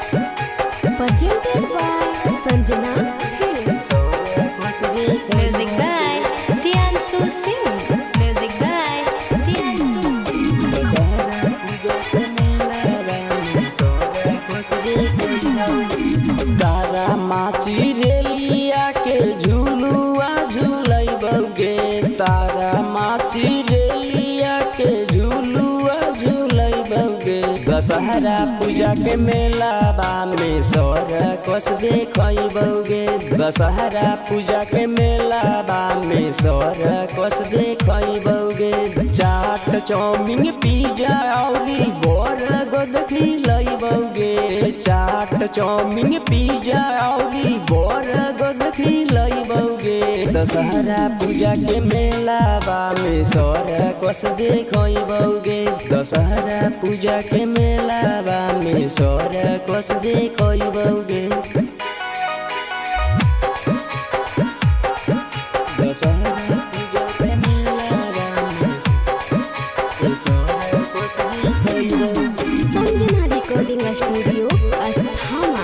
Presented by Sanjana Films. Music by Priyansu Singh. Music by Priyansu Singh. तारा माची रेलिया के झुलुआ झुलई बउगे तारा माची रेलिया के झुलुआ झुलई बउगे दशहरा पूजा के मेला बा में सौर कस देखई बउगे दशहरा पूजा के मेला बा में सौर कस देखई बउगे चाट चाउमीन पिज्जा औरी बोर गोद खिलई बउगे चाट चाउमीन पिज्जा औरी बोर गोद खिलई बउगे दशहरा पूजा के मेला बा में सौर कस देखई बउगे दशहरा पूजा के मेला बा में सौर कस देखई बउगे दशहरा पूजा के मेला बा में सौर कस देखई बउगे Sanjana Recording Studio, Asthama.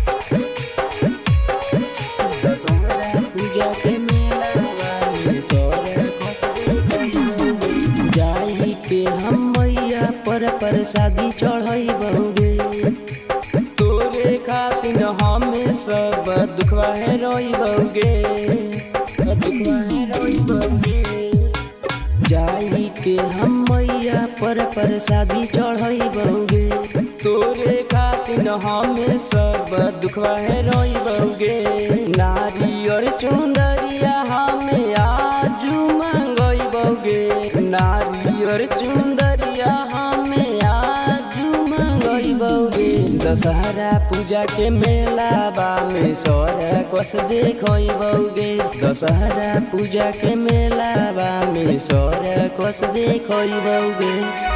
Dussehra पूजा के मेला वाली सौर कस देखई जाई के हम मैया पर प्रसादी चढ़ई बहुगे तोरे खातिर हमें सब दुखवा है रोई बहुगे दुखवा है रोई बहुगे जाई के हम मैया पर प्रसादी चढ़ई बहुगे तोरे खातिर हमें सब दुखवा है रोई बहुगे नारियर चुंदरिया हमें आजू मांगई बहुगे नारियर चुंदरिया हमें आजू मांगई बहुगे दशहरा पूजा के मेला बा में सौर कस देखई बहुगे दशहरा पूजा के मेला बा में सौर कस देखई बहुगे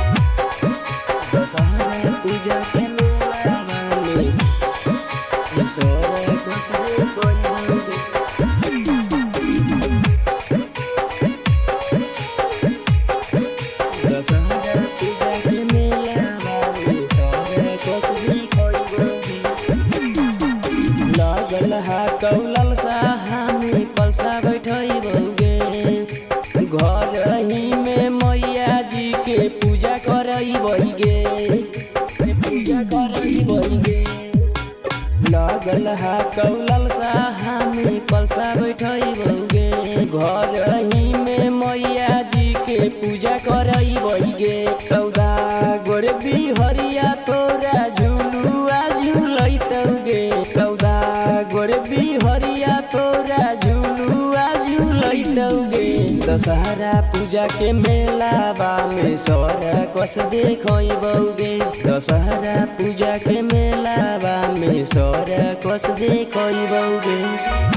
दशहरा पूजा के मेला बा में सौर कस देखई बहुगे दशहरा पूजा के मेला बा में सौर कस देखई बहुगे लागल हा कौलल साहामे कलसा बैठई बउगे घर ही में मैया जी के पूजा करई बइगे पूजा करई बइगे लागल हा कौलल साहामे कलसा बैठई बउगे घर ही में मैया जी के पूजा करई बइगे सौदा गोरे बिहरिया तोरा झुलुआ झुलई तौगे सौदा गोरे बिहरिया तोरा झुलुआ झुलई तौगे दशहरा पूजा के मेला बा में सौर कस देखई बउगे दशहरा पूजा के मेला बा में सौर कस देखई बउगे